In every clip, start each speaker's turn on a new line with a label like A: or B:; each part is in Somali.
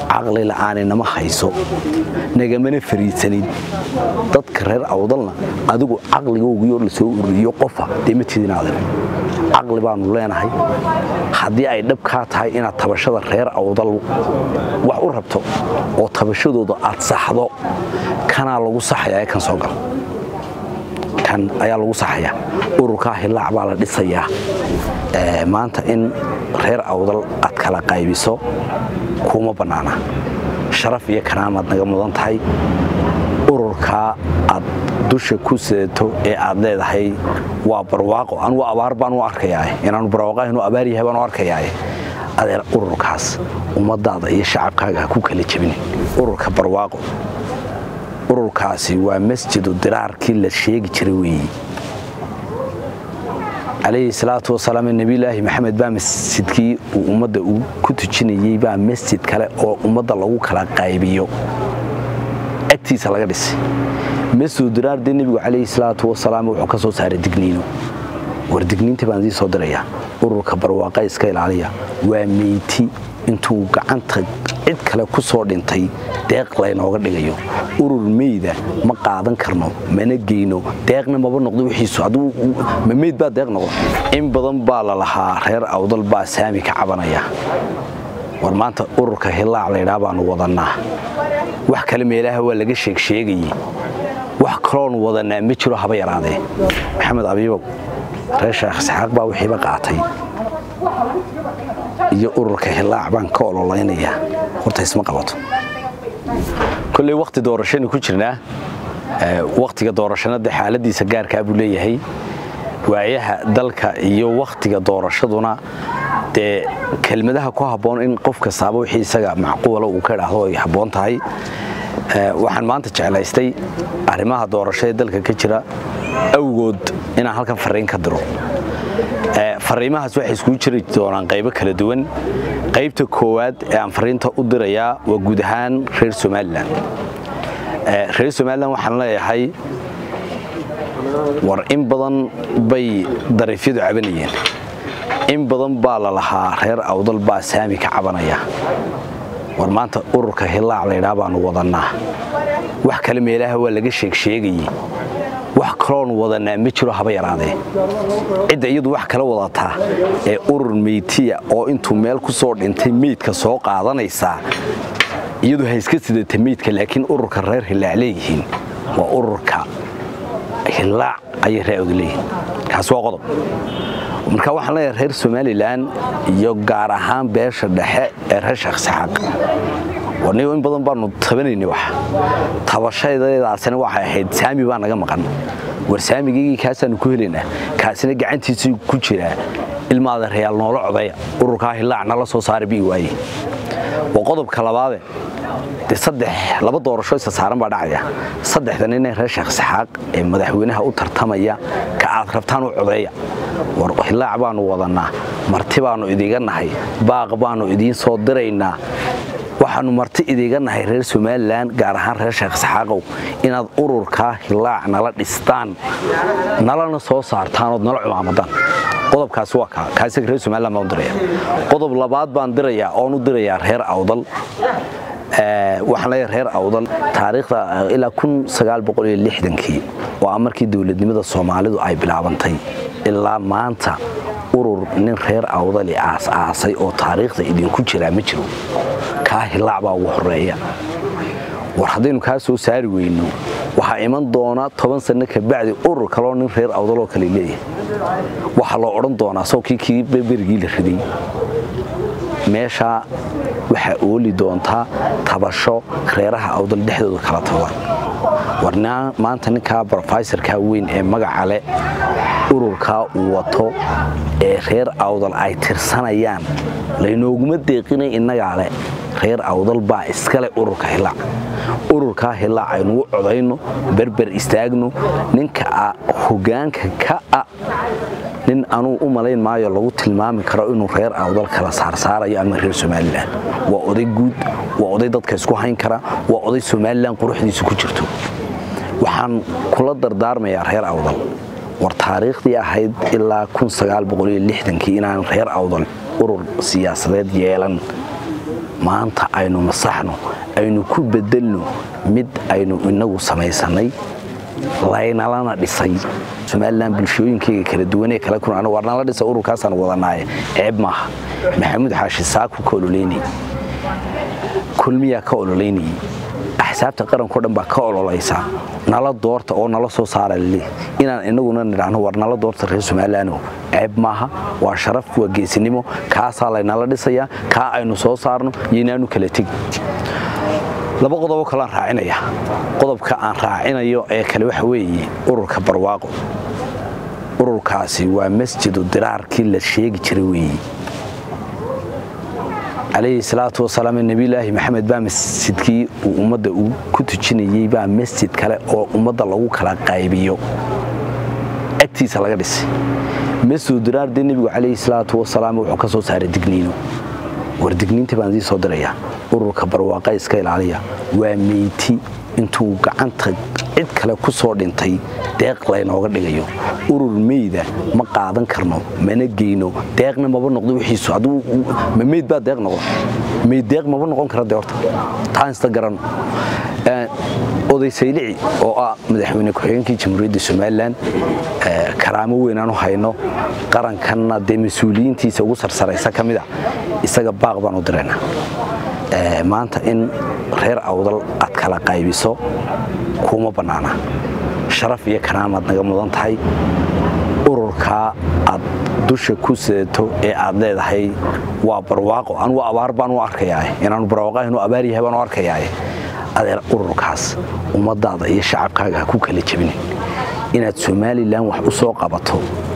A: caqli la'aani nama hayso nagamana fariidsanin dadka reer awdalna adigu caqligoogiyo la soo ururiyo qofa dee ma tidinaadan caqli baanu leenahay haddii ay dhab kaa tahay inaad tabashada reer awdal wax u rabto oo tabashadooda aad saxdo kanaa lagu saxayaa ee kan soo gal kan ayaa lagu saxayaa ururkaa hilaac baa la dhisayaa maanta in reer awdal aad kala qaybiso kuma bannaana sharaf iyo karaamaad naga mudan tahay ururkaa aad dusha ku sidato ee aad leedahay waa barwaaqo anugu abaar baan u arkayaa inaanu barwaaqo inuu abaar yahay baan u arkayaa adeer ururkaas ummadaada iyo shacabkaaga ha ku kala jebinin ururka barwaaqo ururkaasi waa masjidu diraarkii la sheegi jiray weeye calayhi salaatu wasalaam nebilaahi maxamed baa masjidkii uu ummadda uu ku tujinayey baa masjid kale oo ummadda lagu kala qaybiyo agtiisa laga dhisay masjidu diraar dee nebigu calayhi salaatu wasalaam wuxuu ka soo saaray digniino war digniinta baan idii soo dirayaa ururka barwaaqa iska ilaaliya waa meyti intuu gacanta cid kale ku soo dhintay deeq laynooga dhigayo urur meyda ma qaadan karno mana geyno deeqna maba noqdo wixiisu ma meyd baa deeq noqdo in badan baa la lahaa reer awdal baa saami ka cabanaya war maanta ururka hilaac laydhaa baanu wadannaa wax kale meelaha waa laga sheegsheegayey wax kaloonu wadannaa ma jiro haba yaraadee maxamed abiibow reer sheekh isxaaq baa wixiiba qaatay iyo ururka hilaac baan ka ololaynayaa horta isma qabato kolley wakhti doorashaynu ku jirnaa wakhtiga doorashanada xaaladiisa gaarkaa buu leeyahay waayaha dalka iyo wakhtiga doorashaduna dee kelmadaha ku habboon in qof kastaaba wixii isaga macquula uu ka idhaahdo ay habboon tahay waxaan maanta jeclaystay arrimaha doorasho ee dalka ka jira awgood inaan halkan fariin ka diro fariimahaas waxay iskugu jiri doonaan qaybo kala duwan qaybta koowaad ee aan fariinta u dirayaa waa guud ahaan reer somalilan reer somalilan waxaan leeyahay war in badan bay dariifyadu cabanayeen in badan baa la lahaa reer awdal baa saami ka cabanaya war maanta ururka hilaac laydhaa baanu wadannaa wax kale meelaha waa laga sheegsheegayey wax kaloonu wadannaa ma jiro haba yaraadee cidda iyadu wax kala wadataa ee urur meytiya oo intuu meel ku soo dhintay meydka soo qaadanaysaa iyadu ha iska sidata meydka laakiin ururka reer hilaac leeyihiin waa ururka hilaac ayay reeoda leeyihiin kaas waa qodob marka waxaan leeyahay reer somalilan iyo gaar ahaan beesha dhexe ee reer sheekh saxaaq warnigo in badan baanu tabanayna wax tabashadadaasina waxay ahayd saami baa naga maqan war saamigaygii kaasaanu ku helaynaa kaasina gacantiisii ku jiraa ilmaada reyaal noola codaya ururkaa hilaac nala soo saara bii waaye waa qodobka labaade dee saddex laba doorasho isa saaran baa dhacaya saddexda ninee reer sheekh saxaaq ee madaxweynaha u tartamaya ka aad rabtaan u codeeya war hilaac baanu wadannaa marti baannu idiga nahay baaq baannu idiin soo diraynaa waxaannu marti idiga nahay reer somalilan gaar ahaan reer sheekh saxaaqow inaad ururkaa hilaac nala dhistaan nalana soo saartaan ood nala cumaamadaan qodobkaasi waa kaa kaasiga reer somalilan baan u diraya qodob labaad baan dirayaa oon u dirayaa reer awdal waxaan leeyahay reer awdal taariikhda ilaa kii waa markii dowladnimada soomaalidu ay bilaabantay ilaa maanta urur nin reer awdali aas-aasay oo taariikhda idinku jiraa ma jiro kaa hilaac baa ugu horeeya war haddaynu kaa soo saari weyno waxaa iman doona toban sanno kabacdi urur kaloo nin reer awdaloo kale leeyahay waxaa loo odhan doonaa sawkii kii berigii la riday meeshaa waxaa ooli doontaa tabasho reeraha awdal dhexdooda kala taban war maanta ninkaa brofesorkaa weyn ee magaca leh ururkaa uu wato ee reer awdal ay tirsanayaan laynooguma deeqinay innagaa leh reer awdal baa iskale ururka hilaac ururkaa hilaac aynugu codayno berber istaagno ninka hogaanka ka a nin anuu u malayn maayo lagu tilmaami karo inuu reer awdal kala saarsaarayo ama reer somalilan waa oday guud waa oday dadka isku hayn kara waa oday somalilan quruxdiisu ku jirto waxaan kula dardaarmayaa reer awdal war taariikhdii ahayd ilaa kii inaan reer awdal urur siyaasadeed yeelan maanta aynu masaxno aynu ku bedelno mid aynu inagu samaysannay laynalana dhisay somalilan bulshooyinkeyga kala duwanee kala kulan war nala dhisa ururkaasaan wadanaaye ceeb maaha maxamuud xaashi saaku ka ololeynayay kulmiyaa ka ololeynayay axsaabta qarankao dhan baa ka ololaysa nala doorta oo nala soo saara lale inaan inaguna nidhaahno war nala doorta reer somalilaano ceeb maaha waa sharaf waa geesinimo kaasaa laynala dhisayaa kaa aynu soo saarno iyo inaanu kala tegi laba qodoboo kalean raacinaya qodobka aan raacinayo ee kale waxa weeye ururka barwaaqo ururkaasi waa masjidu diraarkii la sheegi jiray weeye calayhi salaatu wasalaam nebilaahi maxamed baa masjidkii uu ummadda uu ku tujinayey baa masjid kale oo ummadda lagu kala qaybiyo agtiisa laga dhisay masjidu diraar dee nebigu calayhi salaatu wasalaam wuxuu ka soo saaray digniino war digniinta baan sii soo dirayaa ururka barwaaqa iska ilaaliya waa meyti intuu gacanta cid kale ku soo dhintay deeq laynooga dhigayo urur meyda ma qaadan karno mana geyno deeqna maba noqdo wixiisu ma meyd baa deeq noqdo meyd deeq maba noqon kara de horta taanista garano oday saylici oo ah madaxweyne ku-xigeenkii jamhuuriyadda somalilan karaamo weyn aanu hayno qarankanna dee mas-uuliyiintiisa ugu sarsaraysa ka mida isaga baaq baan u diraynaa maanta in reer awdal aad kala qaybiso kuma bannaana sharaf iyo karaamaad naga mudan tahay ururkaa aad dusha ku sidato ee aad leedahay waa barwaaqo anugu abaar baan u arkayaa inaanu barwaaqahan u abaar yahay baan u arkayaa adeer ururkaas ummadaada iyo shacabkaaga ha ku kala jebinin inaad somalilan wax u soo qabato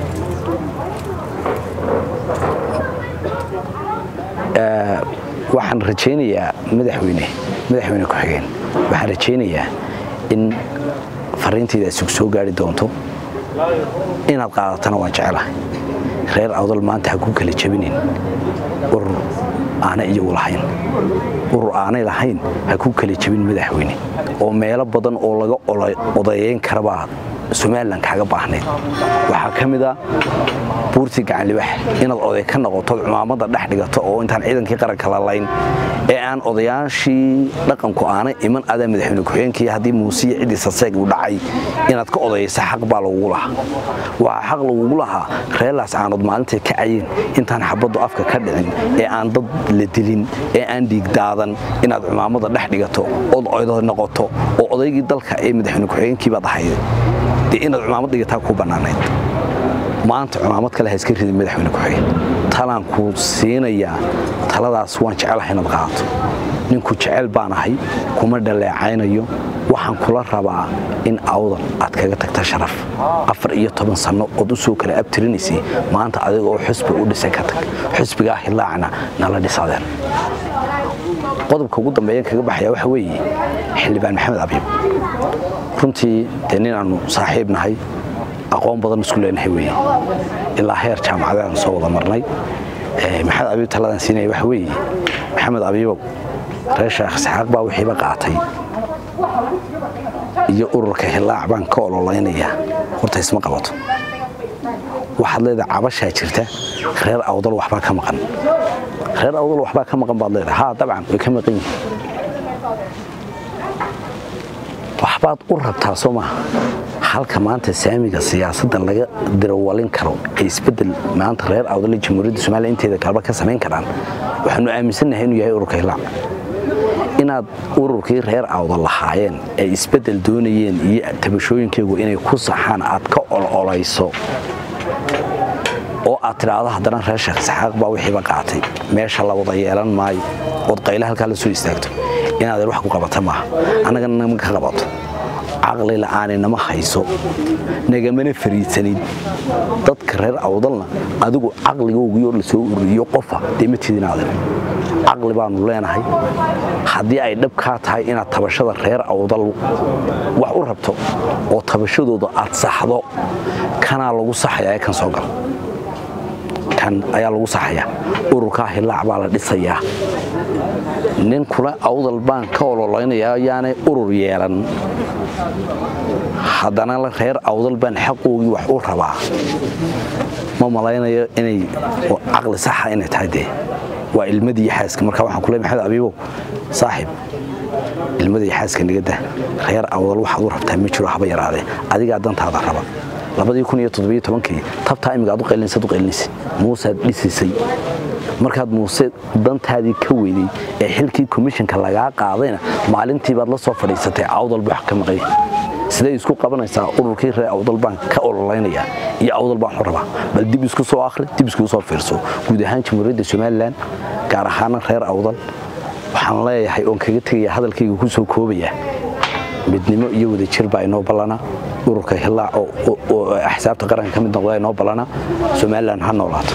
A: waxaan rajaynayaa madaxweyne madaxweyne ku-xigeen waxaan rajaynayaa in fariintayda isugu soo gaari doonto inaad qaadatana waan jecelahay reer awdal maanta ha ku kala jebinin urur aanay iyagu lahayn urur aanay lahayn ha ku kala jebin madaxweyne oo meelo badan oo laga odayeyn karabaa somalilan kaaga baahnayd waxaa ka mid a buurtii gacanlibax inaad oday ka noqoto cumaamadda dhex dhigato oo intaan ciidankii qaranka la layn ee aan odayaashii dhaqanku aanay iman adaa madaxweyne ku-xigeenkii haddii muusiya ciddii saseeg uu dhacay inaad ka odayaysa xaq baa lagugu lahaa waxaa xaq lagugu lahaa reerlaas aanood maalintay kacayeen intaan xabaddu afka ka dhicin ee aan dad la dilin ee aan dhiig daadan inaad cumaamadda dhex dhigato ood oday noqoto oo odaygii dalka ee madaxweyne ku-xigeenkii baad ahayd dee inaad cumaamad dhigataa ku bannaanayd maanta cumaamad kale ha iska ridin madaxweyne ku-xigeen talaan kuu siinayaa taladaas waan jecelahay inaad qaadato ninku jecel baan ahay kuma dhaleecaynayo waxaan kula rabaa in awdan aad kaga tagta sharaf afar iyo toban sanno ood u soo kala abtirinaysay maanta adiga oo xusbi u dhisay ka tag xusbigaa hilaacna nala dhisadeen qodobka ugu dambeeyan kaga baxaya waxa weeye xildhibaan maxamed abiib runtii dee nin aanu saaxiib nahay aqoon badan isku leenahay weye ilaa heer jaamacadaan soo wada marnay maxamed abiib taladan siinaya waxa weeye maxamed abiibow reer sheekh isxaaq baa wixiiba qaatay iyo ururka hilaac baan ka ololeynayaa horta isma qabato waxaad leedahay cabashaa jirta reer awdal waxbaa ka maqan reer awdal waxbaa ka maqan baad leedahay haa dabcan way ka maqan yihiin waxbaad u rabtaa soo maaha halka maanta saamiga siyaasadda laga dirawalin karo ee isbedel maanta reer awdal iyo jamhuuriyadda somaliya inteeda kaleba ka samayn karaan waxaanu aaminsannahay inuu yahay ururka hilaac inaad ururkii reer awdal lahaayeen ay isbedel doonayeen iyo tabashooyinkeygu inay ku saxaan aad ka ololayso oo aad tidhaahdo haddana reer sheekh isxaaq baa wixiiba qaatay meesha la wada yeelan maayo ood qayla halkaa la soo istaagto inaadan wax ku qabata maaha annagana nama ka qabato caqli la'aani nama hayso nagamana fariidsanin dadka reer awdalna adigu caqligoogiyo la soo ururiyo qofa dee ma tidinaadan caqli baanu leenahay haddii ay dhab kaa tahay inaad tabashada reer awdal wax u rabto oo tabashadooda aad saxdo kanaa lagu saxayaa ee kan soo gal kan ayaa lagu saxayaa ururkaa hilaac baa la dhisayaa nin kula awdal baan ka ololeynayaa yaanay urur yeelan haddana reer awdal baan xaqoogii wax u rabaa ma malaynayo inay caqli saxa inay tahay dee waa ilmadii iyo xaaska marka waxaan ku leey maxamed abiibow saaxiib ilmada iyo xaaska nigada reer awdal waxaad u rabtaa ma jiro haba yaraadee adigaa dantaada raba labadii kun iyo toddobiyo tobankii tabtaa imiga aad u qaylinaysaad u qaylinaysa muusead dhisisay markaad muuse dantaadii ka weyday ee xilkii komishanka lagaa qaadayna maalintii baad la soo fadhiisatay awdal buu wax ka maqay siday isku qabanaysaa ururkii reer awdal baan ka ololaynaya iyo awdal baan waxu rabaa bal dib isku soo akhri dib iskugu soo fiirso guud ahaan jamhuuriyadda somalilan gaar ahaana reer awdal waxaan leeyahay oon kaga tegaya hadalkayga ku soo koobaya midnimo iyo wadajir baa inoo ballana ururka hilaac oo axsaabta qaranka ka mid noqda inoo ballana somalilan ha noolaato